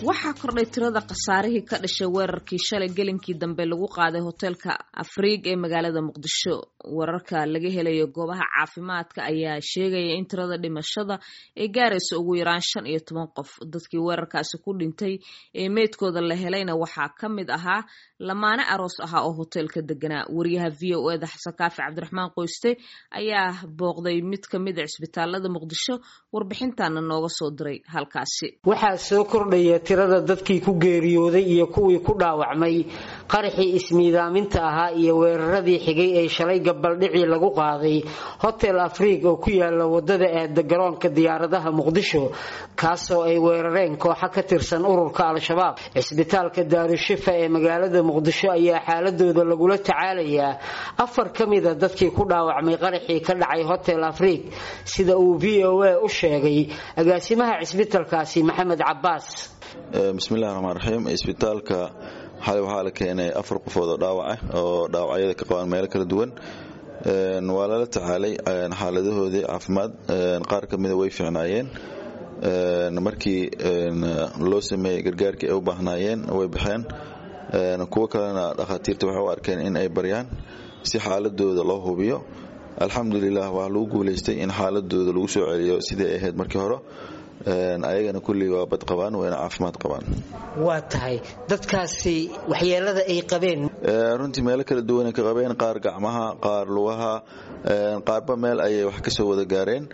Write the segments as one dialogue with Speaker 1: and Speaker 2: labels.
Speaker 1: waxaa kordhay tirada khasaarihii ka dhashay weerarkii shalay gelinkii dambe lagu qaaday hoteelka afriig ee magaalada muqdisho wararka laga helayo goobaha caafimaadka ayaa sheegaya in tirada dhimashada ay gaarayso ugu yaraan shan iyo toban qof dadkii weerarkaasi ku dhintay ee meydkooda la helayna waxaa ka mid ahaa lamaane aroos ahaa oo hoteelka deganaa wariyaha v o eda xasan kaafi cabdiraxmaan qoyste ayaa booqday mid ka mid a cisbitaalada muqdisho warbixintaana nooga soo diray halkaasi
Speaker 2: waxaa soo kordhaya tirada dadkii ku geeriyooday iyo kuwii ku dhaawacmay qaraxii ismiidaaminta ahaa iyo weeraradii xigay ee shalay gabaldhicii lagu qaaday hotel afriig oo ku yaala wadada aada garoonka diyaaradaha muqdisho kaasoo ay weerareen kooxa ka tirsan ururka al-shabaab cisbitaalka daarushifa ee magaalada muqdisho ayaa xaaladooda lagula tacaalayaa afar ka mida dadkii ku dhaawacmay qaraxii ka dhacay hotel afriig sida uu v o a u sheegay agaasimaha cisbitaalkaasi maxamed cabaas
Speaker 3: bismillahi raxmaan raxiim isbitaalka xalay waxaa la keenay afar qofood oo dhaawaca oo dhaawacyada ka qabaan meelo kala duwan waa lala tacaalay xaaladahoodii caafimaad qaar ka mida way fiicnaayeen markii loo sameeyey gargaarkii ay u baahnaayeen way baxeen kuwo kalena dhakhaatiirta waxay u arkeen in ay baryaan si xaaladooda loo hubiyo alxamdulilah waa lagu guulaystay in xaaladooda lagu soo celiyo sidii ay ahayd markii hore ayagana kullii waa bad qabaan wayna caafimaad qabaan
Speaker 2: waa tahay dadkaasi waxyeelada ay qabeen
Speaker 3: runtii meelo kala duwanay ka qabeen qaar gacmaha qaar lugaha qaarba meel ayay wax kasoo wada gaareen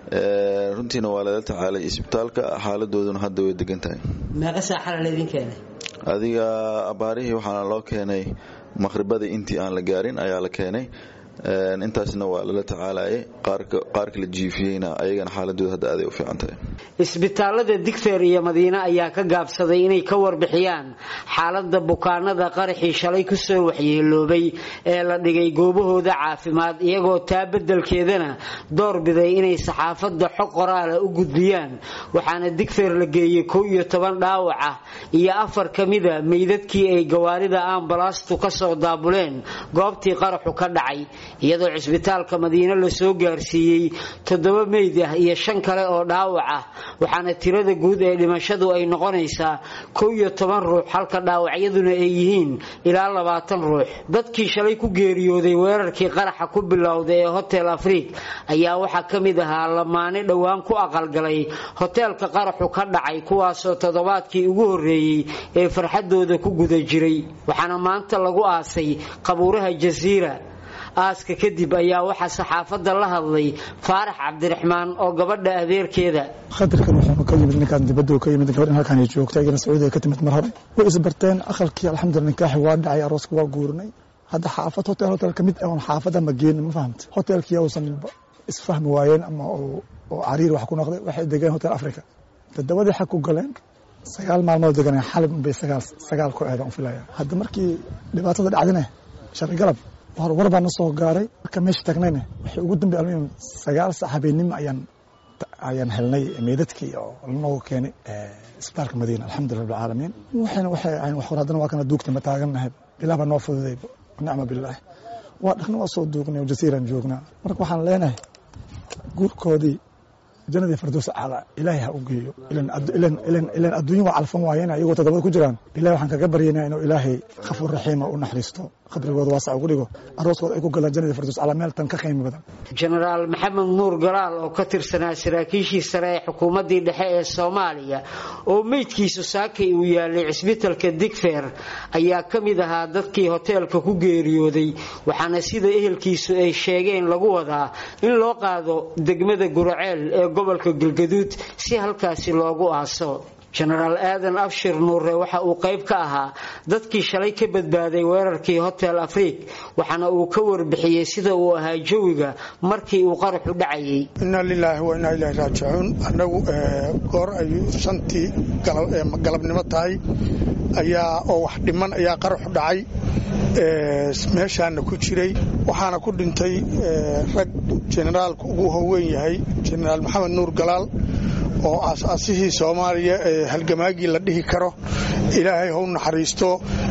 Speaker 3: runtiina waa lala tacaalay isbitaalka xaaladooduna hadda way degan tahay
Speaker 2: meeqa saaxala laydin keenay
Speaker 3: adiga abaarihii waxaana loo keenay maqhribadii intii aan la gaarin ayaa la keenay intaasna waa lala tacaalayay qaarka la jiifiyeyna ayagana xaaladooda hadda aaday u fiican tahay
Speaker 2: isbitaalada digfeer iyo madiine ayaa ka gaabsaday inay ka warbixiyaan xaalada bukaanada qaraxii shalay kusoo waxyeeloobay ee la dhigay goobahooda caafimaad iyagoo taa bedelkeedana doorbiday inay saxaafada xog qoraala u gudbiyaan waxaana digfeer la geeyey kow iyo toban dhaawac ah iyo afar ka mida meydadkii ay gawaarida ambalastu kasoo daabuleen goobtii qaraxu ka dhacay iyadoo cisbitaalka madiine lasoo gaarsiiyey toddoba meyd ah iyo shan kale oo dhaawac ah waxaana tirada guud ee dhimashadu ay noqonaysaa kow iyo toban ruux halka dhaawacyaduna ay yihiin ilaa labaatan ruux dadkii shalay ku geeriyooday weerarkii qaraxa ku bilowday ee hotel afriig ayaa waxaa ka mid ahaa lamaane dhowaan ku aqalgalay hoteelka qaraxu ka dhacay kuwaasoo toddobaadkii ugu horreeyey ee farxadooda ku guda jiray waxaana maanta lagu aasay qabuuraha jasiira aaska kadib ayaa waxaa saxaafadda la hadlay faarax cabdiraxmaan oo gabadha adeerkeeda
Speaker 4: khatarkan wuxuuna ka yimid ninkaan dibadda ka yimid gabadhan halkaan ay joogta iyagana sacuudiga ka timid mar hore way isbarteen aqalkii alxamdulillah nikaaxi waa dhacay arooska waa guurinay hadda xaafad hotel hotel ka mid oon xaafadda ma geenin ma fahamta hotelkii uusan isfahmi waayeen ama oo cariir wax ku noqday waxay degeen hotel africa toddobadii xag ku galeen sagaal maalmood deganeen xalib bay sagaal sagaal ku eedan u filaya hadda markii dhibaatada dhacdine shalay galab war baa na soo gaaray marka meesha tagnayna waxay ugu dambe almuhim sagaal sac habeenimo ayaan ayaan helnay meydadkii oo lanoogu keenay isbitaalka madiina alxamdulillah rabbilcaalamiin waxayna waxay ahayn wax hor haddana waa kana duugta ma taagannahay ilaah baa noo fududay nicma bilaahi waa dhaqna waa soo duugnay oo jasiiraan joognaa marka waxaan leenahay guurkoodii jannadii fardoos acala ilaahay ha u geeyo ilan adduunya waa calfan waayeen iyagoo toddobada ku jiraan ilahay waxaan kaga baryaynaa inuu ilaahay khafuur raxiima u naxariisto qabrigooda waasac ugu dhigo arooskooda ay ku galaan jannadii fardoos acala meel tan ka qiimi badan
Speaker 2: jenaraal maxamed nuur galaal oo ka tirsanaa saraakiishii sare ee xukuumaddii dhexe ee soomaaliya oo meydkiisu saakay uu yaalay cisbitalka digfeer ayaa ka mid ahaa dadkii hoteelka ku geeriyooday waxaana sida ehelkiisu ay sheegeen lagu wadaa in loo qaado degmada guraceel ee gobolka galgaduud si halkaasi loogu aaso jenaraal aadan abshir nuure waxa uu qayb ka ahaa dadkii shalay ka badbaaday weerarkii hotel afriig waxaana uu ka warbixiyey sida uu ahaa jawiga markii uu qaraxu dhacayay
Speaker 5: inna lilaahi wa innaa ilaahi raajicuun annagu goor ay shantii galabnimo tahay ayaa oo wax dhiman ayaa qaraxu dhacay meeshaana ku jiray waxaana ku dhintay rag jenaraalka ugu howeyn yahay jenaraal maxamed nuur galaal oo aas-aasihii soomaaliya ee halgamaagii la dhihi karo ilaahay hau naxariisto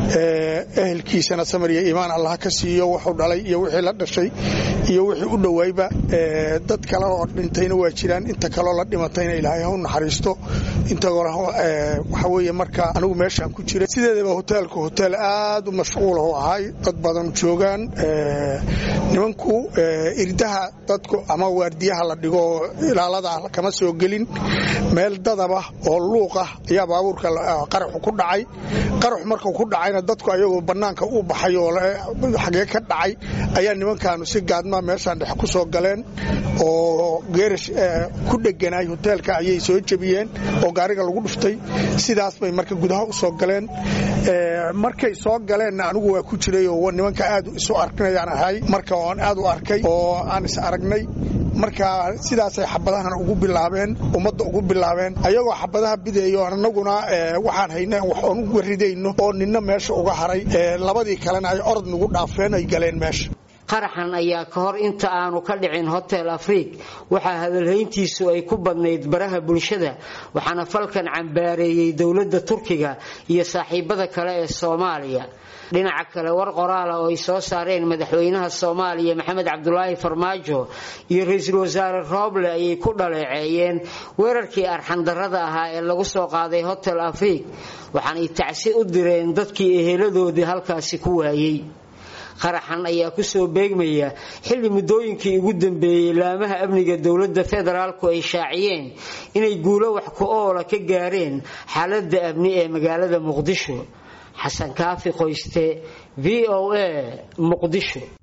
Speaker 5: ehelkiisana samar iyo iimaan allah ka siiyo wuxuu dhalay iyo wixii la dhashay iyo wixii u dhowaayba dad kale oo dhintayna waa jiraan inta kaloo la dhimatayna ilaahay hau naxariisto inta hore waxa weeye marka anigu meeshaan ku jiray sideedaba hoteelku hoteel aad u mashquulah u ahay dad badan joogaan nimanku irdaha dadku ama waardiyaha la dhigo ilaalada kama soo gelin meel dadaba oo luuqah ayaa baabuurka qaraxu ku dhacay qaraxu markuu ku dhacayna dadku ayagoo bannaanka u baxay oo xagee ka dhacay ayaa nimankaanu si gaadmaa meeshaan dhex ku soo galeen oo geerash ku dheganaay hoteelka ayay soo jebiyeen oo gaariga lagu dhuftay sidaas bay marka gudaha u soo galeen markay soo galeenna anigu waa ku jiray oo nimanka aad isu arkinayaan ahay marka oan aad u arkay oo aan is aragnay marka sidaasay xabadahan ugu bilaabeen ummadda ugu bilaabeen ayagoo xabadaha bidaeyo anaguna waxaan hayna wax oon uga ridayno oo ninna meesha uga haray labadii kalena ay orod nagu dhaafeen ay galeen meesha
Speaker 2: qaraxan ayaa ka hor inta aanu ka dhicin hotel afriik waxaa hadalhayntiisu ay ku badnayd baraha bulshada waxaana falkan cambaareeyey dowladda turkiga iyo saaxiibada kale ee soomaaliya dhinaca kale war qoraala oo ay soo saareen madaxweynaha soomaaliya maxamed cabdulaahi farmaajo iyo ra-iisul wasaare rooble ayay ku dhaleeceeyeen weerarkii arxandarrada ahaa ee lagu soo qaaday hotel afriik waxaanay tacsi u direen dadkii eheladoodii halkaasi ku waayey qaraxan ayaa kusoo beegmaya xilli muddooyinkii ugu dambeeyey laamaha amniga dowladda federaalku ay shaaciyeen inay guulo wax ku oola ka gaareen xaaladda amni ee magaalada muqdisho xasan kaafi qoyste v o a muqdisho